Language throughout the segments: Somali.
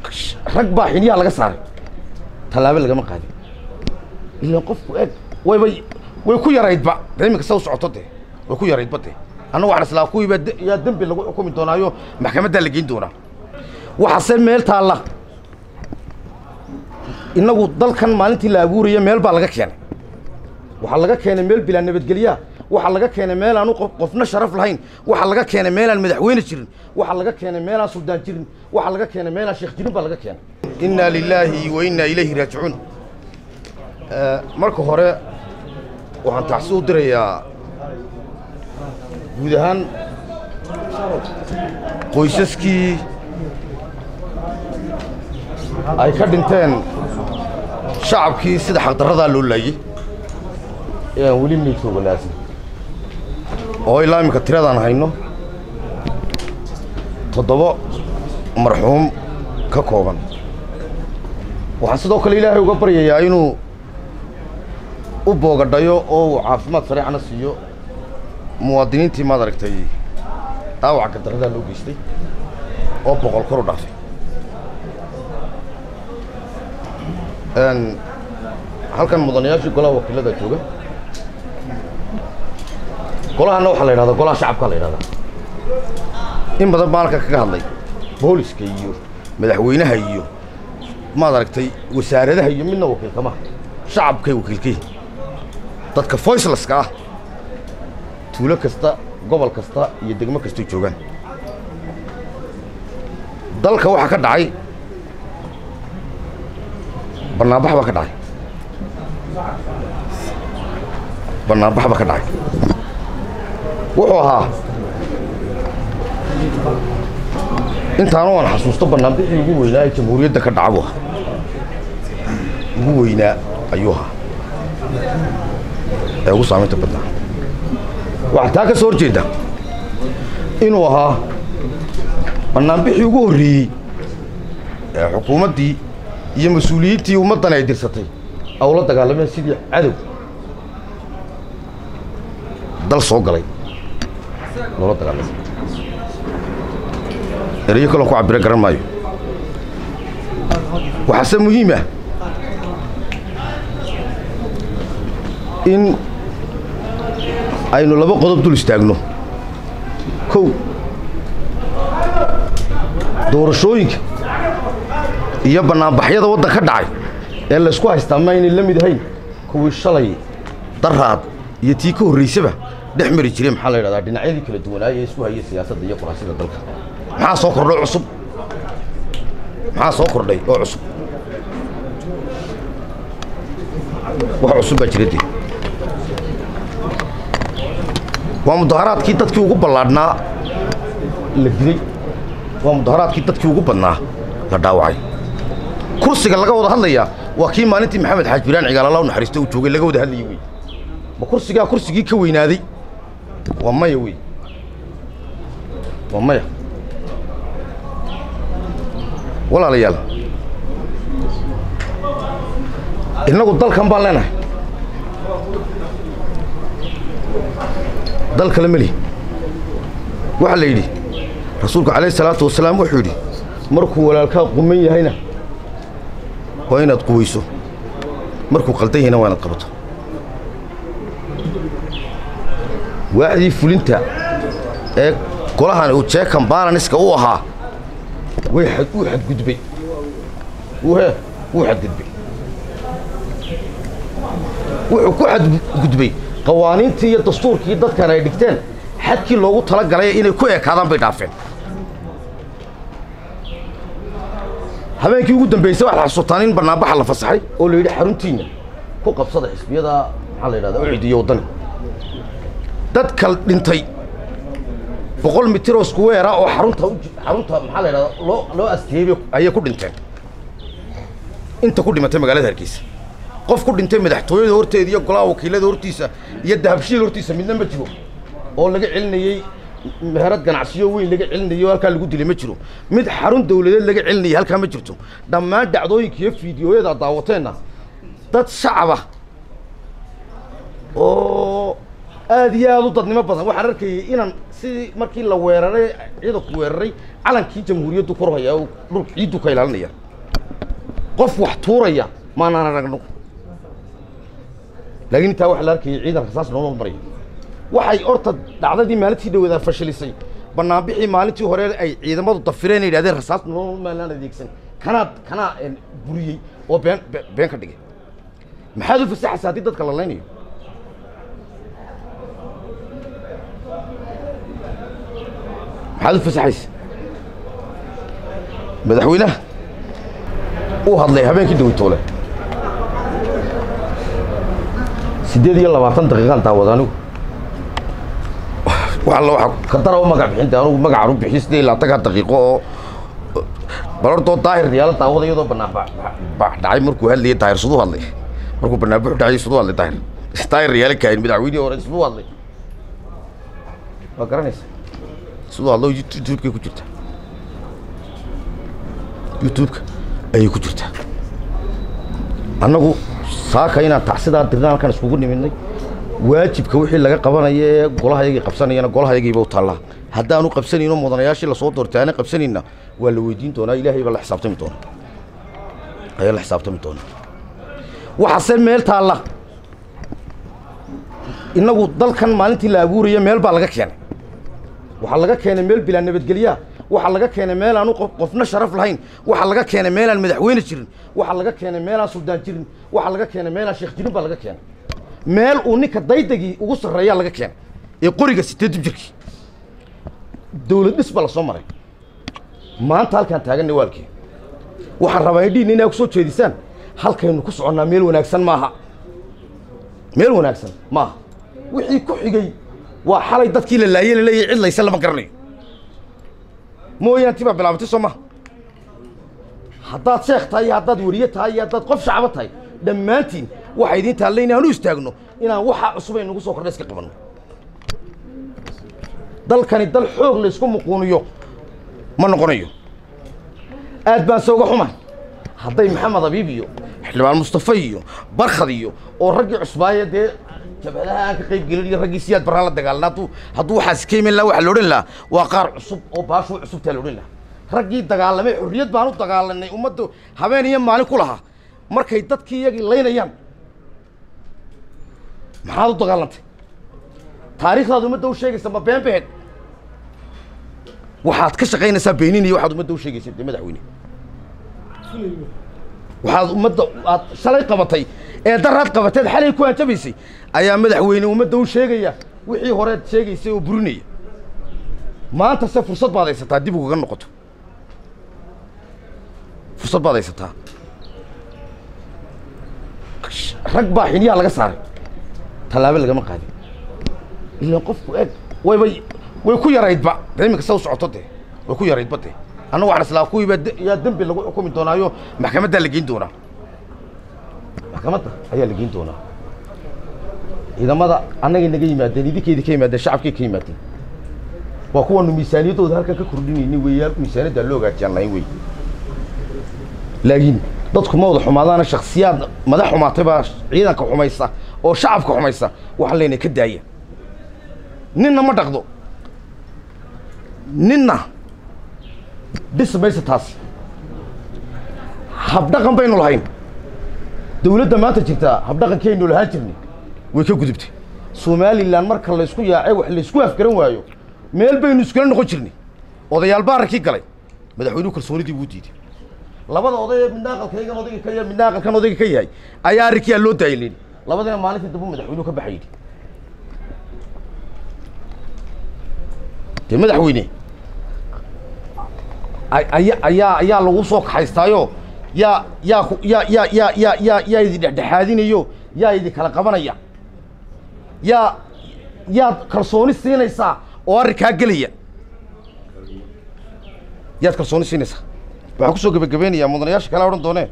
rag baa xiniyaha laga saaray tallaabo lagama qaadin ilaan qofku eeg wayba way ku yaraydba dee iminka sa u socoto dee way ku yaraydba dee annagu waxaan islaa kuwiiba de- yaa dembi lagu xukumi doonaayo maxkamaddaa la geyn doonaa waxaase meel taalla innagu dalkan maalintii la abuuraya meel baa laga keenay waxaa laga keenay meel bilaa nabadgelyaa waxaa laga keenay meel aanu qof- qofna sharaf lahayn waxaa laga keenay meelaan madaxweyne jirin waxaa laga keenay meelaan suldaan jirin waxaa laga keenay meelaan sheekh jirin baa laga keenay innaa lilaahi wa innaa ilayhi raajicuun marka hore waxaan tacsi u dirayaa guud ahaan qoysaskii ay ka dhinteen shacabkii sida xaqdarradaa loo laayey ee aan weli meydka wanaasin oo ilaa iminka tiradaan hayno toddoba marxuum ka kooban waxaan sidoo kale ilaahay uga baryayaa inuu u boogadhayo oo uu caafimaad sareecana siiyo muwaadiniintii maad aragtay dhaawaca gardarradaa loo geystay oo boqol kor u dhaafay Een, halkan mudanayaashii golaha wakiilada jooga golahana waxaa la yidhahdaa golaha shacabka la yidhahdaa in badan baa halkan kaga hadlay booliska iyo madaxweynaha iyo maad aragtay wasaaradaha iyo midna wakiilka maha shacabkay wakiilka yihiin dadka voiceleska ah tuulo kasta gobol kasta iyo degmo kastay joogaan dalka waxaa ka dhacay bannaanbax baa ka dhacay bannaanbax baa ka dhacay wuxuu ahaa intaanu aan xasuusto bannaanbixii ugu weynaa ee jamhuuriyadda ka dhaca buu ahaa ugu weynaa ayuu ahaa ee ugu saamaynta badnaa waxaa taa ka soo hor jeeda inuu ahaa bannaanbixii ugu horreeyey ee xukuumaddii iyo mas-uuliyiintii ummaddan ay dirsatay ay ula dagaalameen sidii cadow dal soo galay loola dagaalamay erayo kaloon ku cabiro garan maayo waxaase muhiim ah in aynu laba qodob dul istaagno kow doorashooyinka iyo bannaanbaxyada waddan ka dhacay ee laysku haystaa ma aynay la mid ahayn kuwii shalay daraad iyo tii ka horraysaba dhex mari jireen maxaa la yidhahdaa dhinacyadii kala duwanaaya ee isku hayay siyaasadda iyo quraasida dalka maxaa soo kordhay cusub maxaa soo kordhay oo cusub wax cusub baa jira dee waa mudaharaadkii dadkii ugu ballaadhnaa la dilay waa mudaharaadkii dadkii ugu badnaa la dhaawacay kursiga laga wada hadlayaa waa kii maalintii maxamed xaaj biraan cigaalala u naxariista uu joogay laga wada hadlayay wey ma kursigaa kursigii ka weynaaday waa maya wey waa maya walaalayaal innagu dalkan baan leenahay dal kale meli waxaa la yidhi rasuulku calayh salaatu wasalaam wuxuu yidhi markuu walaalkaa quman yahayna waa inaad quwayso markuu qaldan yahayna waa inaad qabato waaxdii fulinta ee golahan uu jeekan baalaniska u ahaa way xad uu xadgudbay wuu he wuu xadgudbay wuxuu ku xadgudbay qawaaniintii iyo dastuurkii dadkan ay dhigteen xadkii loogu tala galay inay ku ekaadaan bay dhaafeen habeenkii ugu dambaysay waxaad xasuutaan in bannaanbaxa la fasaxay oo la yidhi xaruntiinna ku qabsada xisbiyada maxaa la yidhahdaa ucid iyo waddani dadka dhintay boqol mitir oo isku weera oo xarunta u- xarunta maxaa la yidhahdaa loo loo asteeyey bay- ayay ku dhinteen inta ku dhimatay magaalada hargeysa qof ku dhintay madaxtooyada horteeda iyo golaha wakiilada hortiisa iyo dahabshiil hortiisa midna ma jiro oo laga celinayey meherad ganacsiyo weyn laga celinayo halkaa lagu dilay ma jiro mid xarun dawladeed laga celinayay halkaa ma jirto dhammaan dhacdooyinka iyo fiidiyooyada aad daawateenna dad shacaba oo aada iyo aada u dadnimo badan waxaan arkayay inaan sidii markii la weeraray ciidanku weeraray calankii jamhuuriyaddu kor haya oo dhulka ciiddu ka ilaalinaya qof wax tuuraya maanaan aragno laakiin intaa waxaa la arkayay ciidan rasaas nooma maraya waxay horta dhacdadii maalintii dhaweedaa fashilisay banaanbixii maalintii hore ay ciidamadu dafireen ay yidhahdeen rasaas nooma maalaan adeegsan kanaa kanaa buriyey oo been been ka dhigay maxaad u fasaxaysa haddii dadka la laynayo maxaad u fasaxaysa madaxweynaha uu hadlay habeenkii dawitoole siddeed iyo labaatan daqiiqaan daawada anigu alla waa ka dara u magac bixinta anugu magacaan u bixi sidee ilaa tagaa daqiiqo oo balortoo daahir yaala daawada iyadoo banaan baax dhacay markuu hadlayay daahir siduu hadlay markuu banaanbuxu dhacay siduu hadlay daahir daahir yaala kaahin madaxweynihii hore siduu hadlay waa garanaysa siduu hadlo youtubekay ku jirtaa youtubeka ayay ku jirtaa annagu saaka inaan tacsidaa dirna halkan iskugu nimidnay waajibka wixii laga qabanaya ee golahayagii qabsanayana golahayagiiba u taallaa haddaanu qabsanayno mudanayaashii lasoo doortay aana qabsanayna waa la weydiin doonaa ilaahay baa la xisaabtami doona ayaa la xisaabtami doona waxaase meel taalla innagu dalkan maalintii la abuuraya meel baa laga keenay waxaa laga keenay meel bilaa nabadgelyaa waxaa laga keenay meel aanu qofna sharaf lahayn waxaa laga keenay meelaan madaxweyne jirin waxaa laga keenay meelaan suldaan jirin waxaa laga keenay meelaan sheekh jirin baa laga keenay meel uu ninka daydagii ugu sarreeyaa laga keenay ee qoriga sideedub jirkii dawlad dhis baa la soo maray maanta halkaan taaganna waalkii waxaan rabaa indhihin inaa ku soo jeedisaan halkaynu ku soconnaa meel wanaagsan maaha meel wanaagsan maaha wixii ku xigay waa xalay dadkii la laayey laleeyahay cid layse lama garanayo mooyaanti baa bilaabatay soo maha haddaad sheekh tahay iyo haddaad weriye tahay iyo haddaad qof shacbo tahay dhammaantiin waxaa idiin taalla inaanu istaagno inaan waxaa cusub ay nagu soo kordha iska qabanno dalkani dal xoog laysku muquuniyo ma noqonayo aad baan se uga xumahay hadday maxamed abiib iyo xildhibaan mustafa iyo barkhad iyo oo raggii cusbaaye dee jabhadaha aan ka qayb gelin iyo raggii siyaad baraan la dagaalna hadduu hadduu waxaas ka iman laha waxaa la odhan lahaa waa qaar cusub oo baashuu cusubtaa la odhan lahaa raggii dagaalamay xorriyad baan u dagaalanay ummadda habeen iyo maalin ku lahaa markay dadkii iyagii laynayaan maxaad u dagaalantay taariikhdaad ummadda u sheegaysa ma been behed waxaad ka shaqaynaysaa beenin iyo waxaad ummadda u sheegaysa dee madaxweyne waxaad ummadda aad shalay qabatay ee daraad qabateed xalay ku hanjabaysay ayaa madaxweyne ummadda u sheegaya wixii horeed sheegaysay oo burinaya maanta se fursad baad haysataa dib ugaga noqoto fursad baad haysataa rag baa xiniyaha laga saaray tallaabo lagama qaadin ilaan qofku eeg wayba way ku yaraydba de iminka sa u socoto dee way ku yaraydba dee annagu waxaan islaa kuwiibaa yaa dembi lagu xukumi doonaayo maxkamaddaa la geyn doonaa maxkamadda ayaa la geyn doonaa ciidamada annagay naga yimaadeen idinkeydii ka yimaadeen shacabkay ka yimaadeen waa kuwaanu miisaaniyaddooda halkan ka kordhinayni weeyaan miisaaniyaddaa loo hagaajiyaan lahayn wey laakiin dadku ma wada xumaadaana shaksiyaad madax xumaatay baa ciidanka xumaysa oo shacabka xumaysa waxaan leenahay ka daaya ninna ma dhaqdo ninna dhis maysa taas habdhaqan baynu lahayn dawladda maanta jirtaa habdhaqankaynu lahaan jirnay way ka gudubtay somalilan marka laysku yaacay wax laysku afgaran waayo meel baynu iskula noqon jirnay odayaal baarankii galay madaxweynuhu kalsoonidii buu diiday labada oday ee midna aqalkaygan odayga ka yahay midna aqalkan odayga ka yahay ayaa arrinkiyaa loo daayay leeni labadina maalintii dambu madaxweynuhu ka baxay yidhi dee madaxweyne aya ayaa ayaa lagu soo kaxaystaayo yaa yaa ku yaa yaa yaa yaa yaa yaa idin dhexdhexaadinayo yaa idin kala qabanaya yaa yaad kalsooni siinaysaa oo arrinkaa gelaya yaad kalsooni siinaysaa waxaan kusoo gebagabeynayaa mudanayaasha kale odhan doonee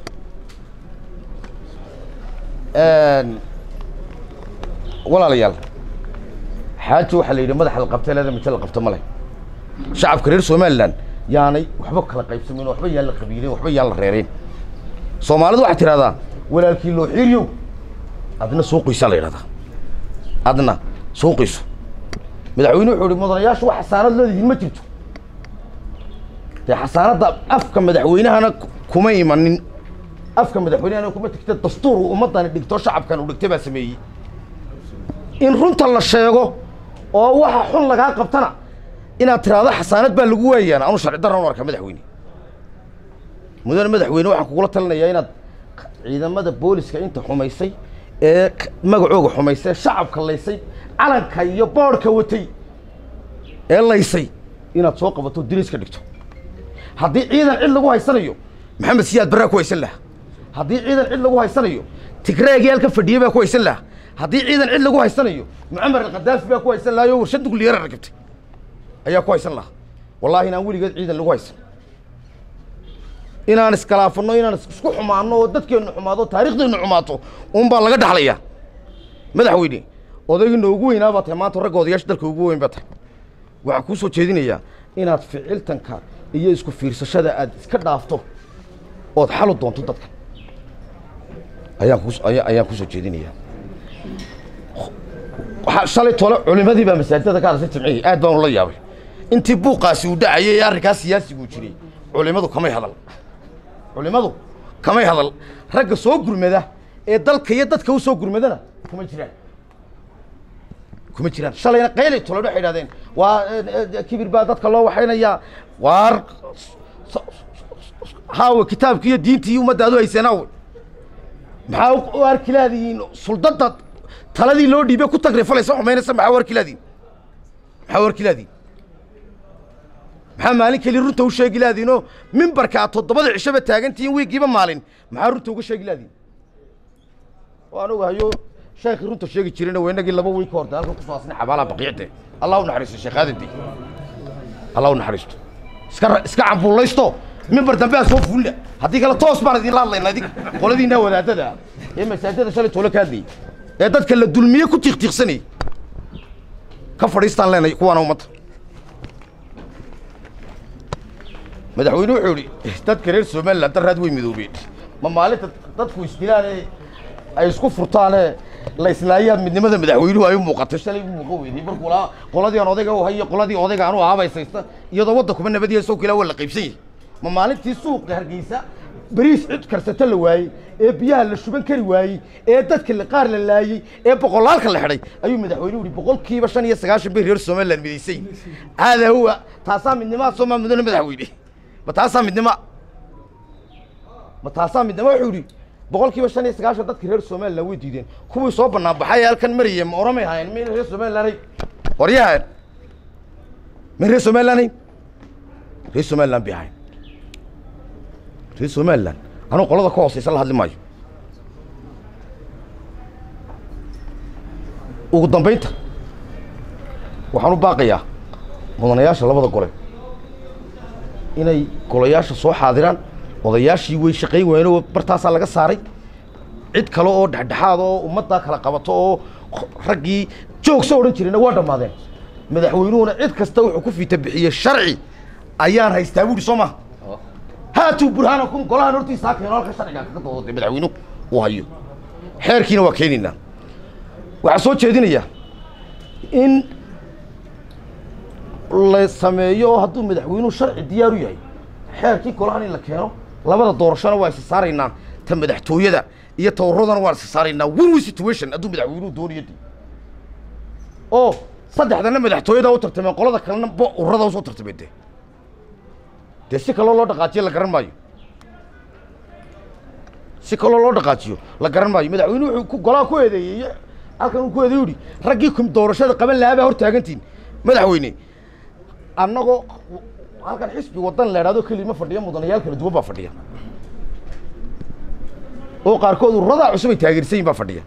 walaalayaal xaaji waxaa la yidhi madaxa la qabta leeda mite la qabta ma leh shacabka reer somalilan yaanay waxba kala qaybsamin waxba yaan la qabiilin waxba yaan la reereen soomaalidu waxay tidhahdaa walaalkii loo xiiriyow adna soo qoysaa la yidhahdaa adna suuqiisu madaxweyne wuxuu ihi mudanayaashu wax xasaanad leedihiin ma jirto dee xasaanadda afka madaxweynahana kuma imanin afka madaxweynehana kuma tegta dastuur uu ummaddani dhigto shacabkan uu dhigtay baa sameeyey in runta la sheego oo waxa xun lagaa qabtana inaad tiraahdo xasaanad baa lagu waayaan anu sharci darran u arka madaxweyne mudane madaxweyne waxaan kugula talinayaa inaad ciidamada booliska inta xumaysay ee magacooga xumaysay ee shacabka laysay calanka iyo boodhka watay ee laysay inaad soo qabato diriiska dhigto haddii ciidan cid lagu haysanayo maxamed siyaad barraa ku haysan lahaa haddii ciidan cid lagu haysanayo tigreegii halka fadhiye baa ku haysan lahaa haddii ciidan cid lagu haysanayo mucamar alkhadaafi baa ku haysan lahaa oo warshad nukliyara rakibtay ayaa ku haysan lahaa wallaahi inaan weligeed ciidan lagu haysan inaan iskalaafano inaan isku xumaano oo dadkeennu xumaado taariikhdeennu xumaato un baa laga dhaxlayaa madaxweyne odayga noogu weynaa baa tahay maanta ragga odayaasha dalka ugu weyn baa tahay waxaan kuu soo jeedinayaa inaad ficiltanka iyo isku fiirsashada aad iska dhaafto ood xalu doonto dadka ayaan kus aya ayaan kusoo jeedinayaa waxaa shalay tole culimadii baa masaajidada ka hadasay jimcihii aad baan ula yaabay intii buuqaasi uu dhacayay ee arrinkaas siyaasiguu jiray culimadu kamay hadal culimadu kamay hadal ragga soo gurmada ee dalka iyo dadka u soo gurmadana kuma jiraan kuma jiraan shalayna qaylay tole waxay idhahdeen waa kibir baa dadka loo waxaynayaa waar haawe kitaabki iyo diintii iyo ummadda adu haysanaawe maxaa u arki laadihiin suldada taladii loo dhiibay ku tagrifalaysa xumaynaysa maxaa u arki laadihin maxaa u arki laadihin maxaa maalin keli runta u sheegi laadiinoo mimbarka aad toddobada cishaba taagantihiin wiigiiba maalin maxaa runta uga sheegi laadiin waan ogahayo sheekii runta sheegi jirayna waa inagii laba wiig ka horta halkan kusoo asnay xabaalaha baqiicde allah u naxariisto sheekh aadandi allah u naxariisto iska iska cambuulaysto mimbar dambe aa soo fuulina haddii kale toos baan idinla hadlayna idinka qoladiinaa wadaadada ee masaajada shalay toole ka hadlayay ee dadka la dulmiye ku tiiqtiiqsanayay ka fadhiistaan leenay kuwaana ummadda madaxweyne wuxuu idhi dadka reer somalilan daraad way midoobeen ma maalinta dadku isdilaan ee ay isku furtaanee la islaayaan midnimada madaxweynuhu ay u muuqatay shalay u muuqan weyday markuu laa qoladii aan odayga u hayo qoladii odayga aan u aabaysaysta iyadoo waddankuba nabadiya soo kilaa waa la qaybsan yahay ma maalintii suuqa hargeysa bariis cid karsata la waayey ee biyaha la shuban kari waayey ee dadka la qaar la laayey ee boqolaalka la xidhay ayuu madaxweynuhu yihi boqolkiiba shan iyo sagaashan bay reer somaliland midaysay haadaa huwa taasaa midnimaa soomaa mudane madaxweyne ma taasaa midnima ma taasaa midnima wuxuu yidhi boqol kiiba shan iyo sagaashan dadka reer somaliland way diideen kuwii soo bannaan baxay ee halkan maraya ma oramay haayeen ma reer somaliland waryahan ma reer somaliland hayn reer somaliland bay ahayn reer somaliland anuu qolada ka hooseysa la hadli maayo ugu dambaynta waxaan u baaqayaa mudanayaasha labada gole inay golayaasha soo xaadiraan odayaashii way shaqayn waayeen oo bartaasaa laga saaray cid kale oo dhexdhexaad oo ummaddaa kala qabato oo raggii joogso odhan jirayna waa dhammaadeen madaxweynuhuna cid kasta wuxuu ku fiita bixiyey sharci ayaan haystaa buuhi soo maha haatuu burhaanakum golahan hortiisa ha keeno halka sharciga kaga doodo madaxweynuhu uu hayo xeerkiina waa keenaynaa waxaa soo jeedinayaa in la sameeyo oo hadduu madaxweynuhu sharci diyaar u yahay xeerkii golahan in la keeno labada doorashona waa isa saaraynaa ta madaxtooyada iyo tawaradana waan isa saaraynaa win win situation hadduu madaxweynuhu doonayo de oo saddexdana madaxtooyada u tartameen qolada kalena bo ururada usoo tartameen de dee si kaloo loo dhaqaajiyo la garan maayo si kaloo loo dhaqaajiyo la garan maayo madaxweynuhu wuxuu ku golaha ku eedeeyey halkan uu ku eedeey yidhi raggii kum doorashada qaban lahaa baa hor taagantiin madaxweyne annagoo halkan xisbi wadan la idhahdo kelima fadhiya mudanayaal kala duwan baa fadhiya oo qaarkood ururadaa cusub ay taageersan yihin baa fadhiya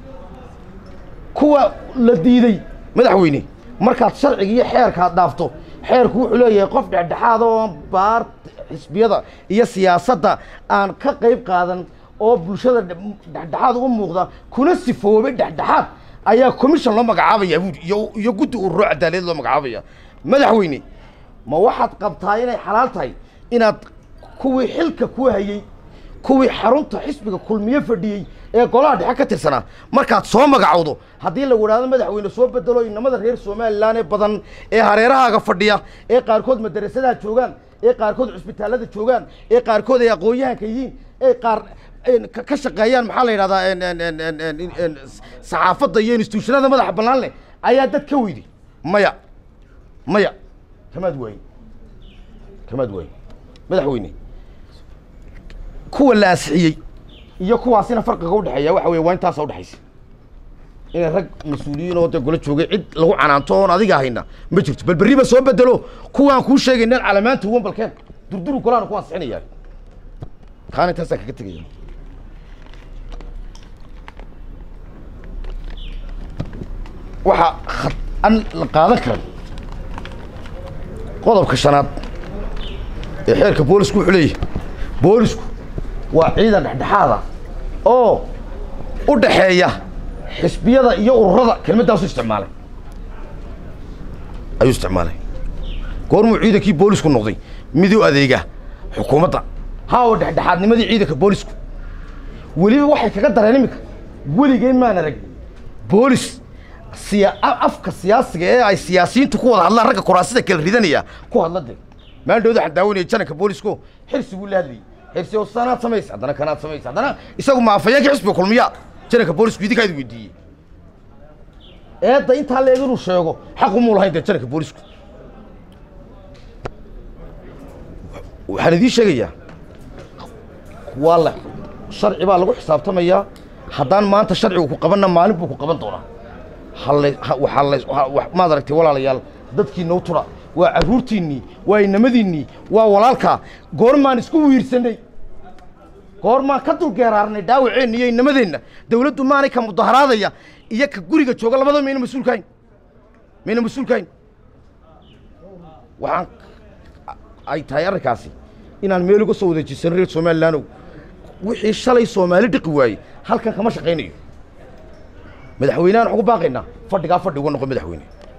kuwa la diiday madaxweyne markaad sharciga iyo xeerkaad dhaafto xeerku wuxuu leeyahay qof dhexdhexaad oo baar xisbiyada iyo siyaasadda aan ka qayb qaadan oo bulshada dhexdhexaad uga muuqda kuna sifoobay dhexdhexaad ayaa commission loo magacaabaya buuri iyo iyo guddi ururo cadaaladeed loo magacaabaya madaxweyne ma waxaad qabtaa inay xalaal tahay inaad kuwii xilka ku hayey kuwii xarunta xisbiga kulmiye fadhiyey ee golaha dhexe ka tirsanaa markaad soo magacowdo haddii lagu idhahdo madaxweyne soo bedelo inamada reer somalilan ee badan ee hareerahaaga fadhiya ee qaarkood madarasadaha joogaan ee qaarkood cusbitaallada joogaan ee qaarkood ay aqoon-yahanka yihiin ee qaar ka ka shaqeeyaan maxaa la yidhahdaa en- en- en- en- en- en- saxaafadda iyo institutionada madaxa bannaan leh ayaa dad ka weyday maya maya kamaad waayin kamaad waayin madaxweyne kuwa la ansixiyey iyo kuwaasina farqiga udhexeeya waxa weye waa intaasa udhexaysa inay rag mas-uuliyiin oo dee gola joogay cid lagu canaanto oon adiga hayna ma jirto bal berriba soo bedelo kuwaan kuu sheegayna calamaanta uwan balkeen durduru golaana ku ansixinayaa kaana intaasaa kaga tegaya waxaa khad an la qaadan karan qodobka shanaad ee xeerka boolisku wuxuu leeyahay boolisku waa ciidan dhexdhexaada oo u dhaxeeya xisbiyada iyo ururada kelmaddaasu isticmaalay ayuu isticmaalay goormuu ciidankii boolisku noqday mid u adeega xukuumadda haawa dhexdhexaadnimadii ciidanka boolisku weliba waxay kaga dareen iminka weligeen maan arag boolis siya a- afka siyaasiga ee ay siyaasiyiintu ku wada hadlaan ragga kuraasida kala ridanaya ku hadla de maandhowda waxaan daawanayay jananka boolisku xirsi buu la hadlayay xirsi oo sanaad samaysa haddana kanaad samaysa haddana isagu maafayeenka xisbiga kulmiya jananka boolisku idinkaa idin weydiiyey eedda intaa leeg inuu sheego xaq umuu lahayn dee jananka boolisku waxaan idiin sheegayaa waa la sharci baa lagu xisaabtamayaa haddaan maanta sharcigu ku qabanna maalin buu ku qaban doonaa halla ha- waxaa la ha- wa- maad aragtay walaalayaal dadkiina u tura waa carruurtiinnii waa inamadiinnii waa walaalkaa goormaan isku wiirsanay goormaan ka dulgeeraarnay dhaawaceenna iyo inamadeenna dawladdu maanay ka mudaharaadaya iyo ka guriga jooga labada mayna mas-uulkahayn mayna mas-uulkahayn waxaan ay tahay arrinkaasi inaan meel uga soo wadeejisan reer somalilaanow wixii shalay soomaali dhiqi waayey halkan kama shaqaynayo madaxweynehan waxaan ku baaqaynaa fadhigaa fadhi uga noqo madaxweyne